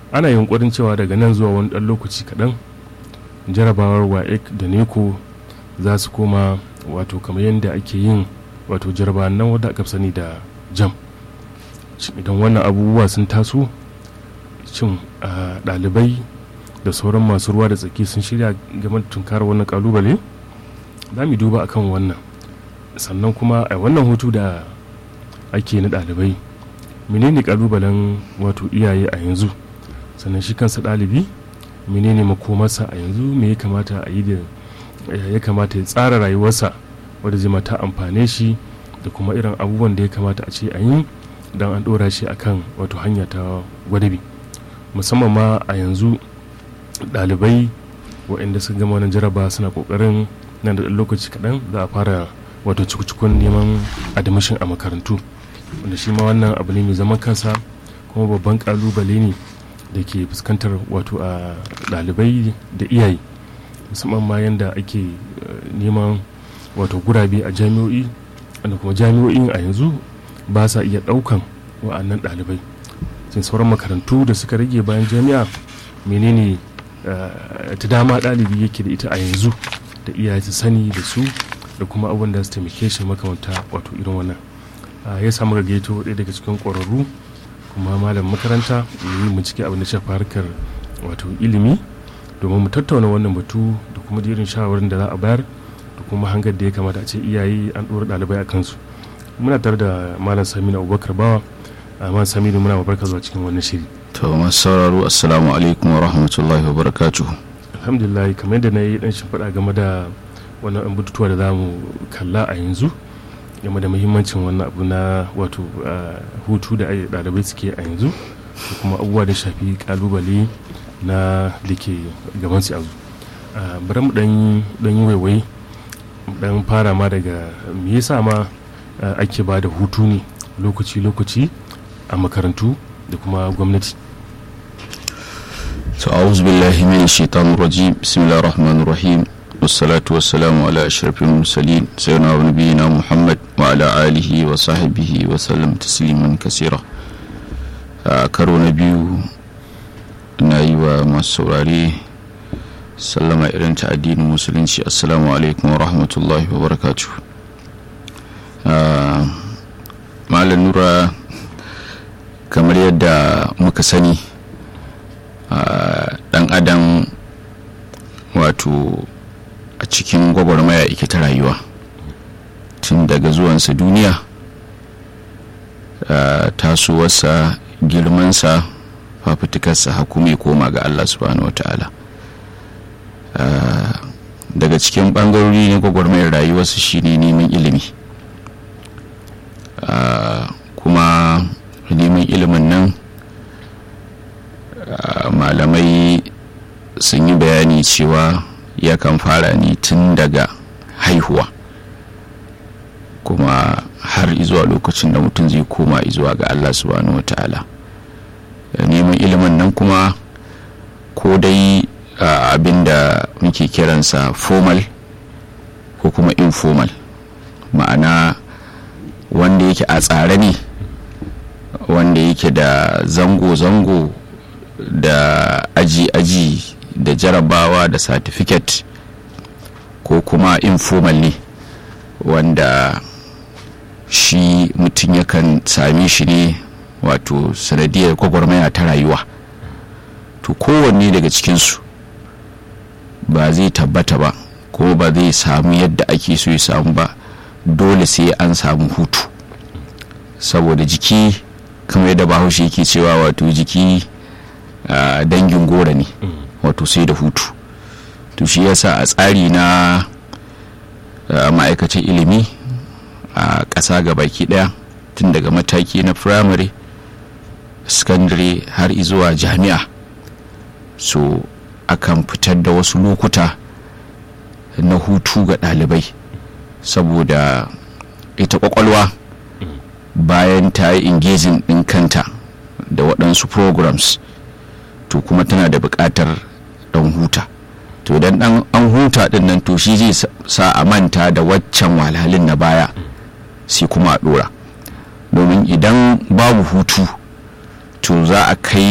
ana yunkurin cewa daga nan zuwa wani ɗan lokaci kaɗan jarabawar waec da neco za su koma wato kamar yadda ake yin wato jarabawan nan wadda aka sani da jam idan wannan abubuwa sun taso cin ɗalibai da sauran masu ruwa da tsaki sun shirya game da tunkarar wannan kalubale za mu duba akan wannan sannan kuma a wannan hutu da ake na ɗalibai menene kalubalen wato iyaye a yanzu sannan shi kansa ɗalibi menene makomarsa a yanzu me ya kamata a yi da ya kamata ya tsara rayuwarsa wadda zai mata amfane shi da kuma irin abubuwan da ya kamata a ce a yi don an ɗora shi akan wato hanya ta gwadabi musamman ma a yanzu ɗalibai waɗanda suka gama wannan jaraba suna ƙoƙarin nan da lokaci kaɗan za a fara wato cikukun neman admission a makarantu wanda shi ma wannan abu ne mai zaman kansa kuma babban ƙalubale ne da ke fuskantar wato a ɗalibai da iyaye musamman ma yadda ake neman wato gurabe a jami'o'i wanda kuma jami'o'in a yanzu ba sa iya ɗaukan wa'annan ɗalibai sai sauran makarantu da suka rage bayan jami'a menene ta dama ɗalibi yake da ita a yanzu da iyaye su sani da su da kuma abubuwan da su taimake shi makamanta wato irin wannan ya samu gaggaito ɗaya daga cikin ƙwararru kuma malam makaranta ya yi bincike abin da shafa harkar wato ilimi domin mu tattauna wannan batu da kuma irin shawarar da za a bayar da kuma hangar da ya kamata a ce iyaye an ɗora ɗalibai a kansu muna tare da malam saminu abubakar bawa malam saminu muna mabarka zuwa cikin wannan shiri to masu sauraro assalamu alaikum wa rahmatullahi wa barakatuh alhamdulillah kamar yadda na yi dan shimfiɗa game da wannan bututuwa da za mu kalla a yanzu game da muhimmancin wannan abu na wato hutu da ɗalibai suke a yanzu da kuma abubuwa da shafi kalubale na da ke gaban su yanzu bari mu dan yi waiwai dan fara ma daga me yasa ma ake ba da hutu ne lokaci-lokaci a makarantu da kuma gwamnati to a'udhu billahi minash shaitanir rajim bismillahir rahmanir rahim wassalatu wassalamu ala ashrafil mursalin sayyidina wa nabiyina muhammad wa ala alihi wa sahbihi wa sallam tasliman kasira a karo na biyu na yi wa masu saurare sallama irin ta addinin musulunci assalamu alaikum wa rahmatullahi wa barakatuh malam nura kamar yadda muka sani dan adam wato a cikin gwagwarmaya ike ta rayuwa tun daga zuwansa duniya tasowarsa girmansa fafutukarsa hakumi koma ga allah subhanahu wa ta'ala daga cikin bangarori na gwagwarmayar rayuwarsa shine neman ilimi kuma neman ilimin nan malamai sun yi bayani cewa yakan fara ne tun daga haihuwa kuma har izuwa lokacin da mutum zai koma izuwa ga allah subhanahu wa ta'ala neman ilimin nan kuma ko dai abin da muke kiransa formal ko kuma informal ma'ana wanda yake a tsare ne wanda yake da zango-zango da aji-aji da jarabawa da certificate ko kuma informal ne wanda shi mutum yakan same shi ne wato sanadiyar gwagwarmaya ta rayuwa to kowanne daga cikinsu ba zai tabbata ba ko ba zai samu yadda ake so ya samu ba dole sai an samu hutu saboda jiki kamar yadda bahaushe yake cewa wato jiki uh, dangin gora ne wato sai da hutu to shi yasa a tsari na uh, ma'aikacin ilimi a uh, ƙasa ga baki ɗaya tun daga mataki na firamare secondary har zuwa jami'a so akan fitar da wasu lokuta na hutu ga ɗalibai saboda ita kwakwalwa bayan ta yi engaging ɗin kanta da waɗansu programs to kuma tana da buƙatar ɗan huta to idan ɗan an huta ɗin nan to shi zai sa a manta da waccan walhalin na baya sai kuma a ɗora domin idan babu hutu to za a kai